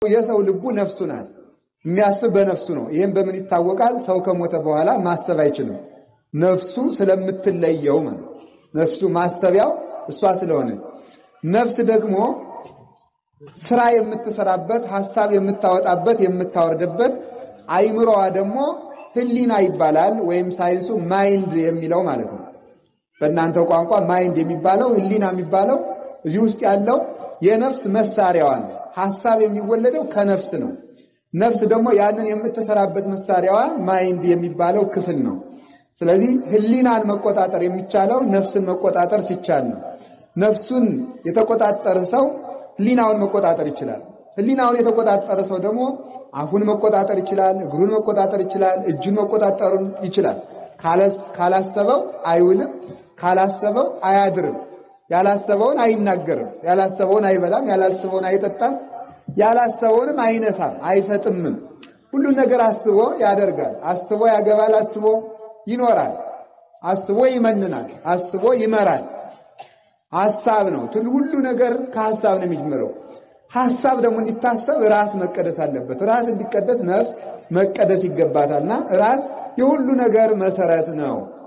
የሰው ልቡ ነፍሱ ናት። የሚያስብ በነፍሱ ነው። ይህም በምን ይታወቃል? ሰው ከሞተ በኋላ ማሰብ አይችልም። ነፍሱ ስለምትለየው ማለት ነፍሱ ማሰቢያው እሷ ስለሆነ ነፍስ ደግሞ ስራ የምትሰራበት ሐሳብ የምታወጣበት የምታወርድበት አይምሮዋ ደግሞ ህሊና ይባላል። ወይም ሳይንሱ ማይንድ የሚለው ማለት ነው። በእናንተ ቋንቋ ማይንድ የሚባለው ህሊና የሚባለው እዚህ ውስጥ ያለው የነፍስ መሳሪያዋ ነው። ሐሳብ የሚወለደው ከነፍስ ነው። ነፍስ ደግሞ ያንን የምትሰራበት መሳሪያዋ ማይንድ የሚባለው ክፍል ነው። ስለዚህ ህሊናን መቆጣጠር የሚቻለው ነፍስን መቆጣጠር ሲቻል ነው። ነፍሱን የተቆጣጠረ ሰው ህሊናውን መቆጣጠር ይችላል። ህሊናውን የተቆጣጠረ ሰው ደግሞ አፉን መቆጣጠር ይችላል፣ እግሩን መቆጣጠር ይችላል፣ እጁን መቆጣጠሩን ይችላል። ካላሰበው አይውልም፣ ካላሰበው አያድርም። ያላሰበውን አይናገርም፣ ያላሰበውን አይበላም፣ ያላሰበውን አይጠጣም፣ ያላሰበውንም አይነሳም፣ አይሰጥምም። ሁሉን ነገር አስቦ ያደርጋል። አስቦ ያገባል፣ አስቦ ይኖራል፣ አስቦ ይመንናል፣ አስቦ ይመራል። ሐሳብ ነው። ሁሉ ነገር ከሐሳብ ነው የሚጀምረው። ሐሳብ ደግሞ እንዲታሰብ ራስ መቀደስ አለበት። ራስ እንዲቀደስ ነፍስ መቀደስ ይገባታልና ራስ የሁሉ ነገር መሰረት ነው።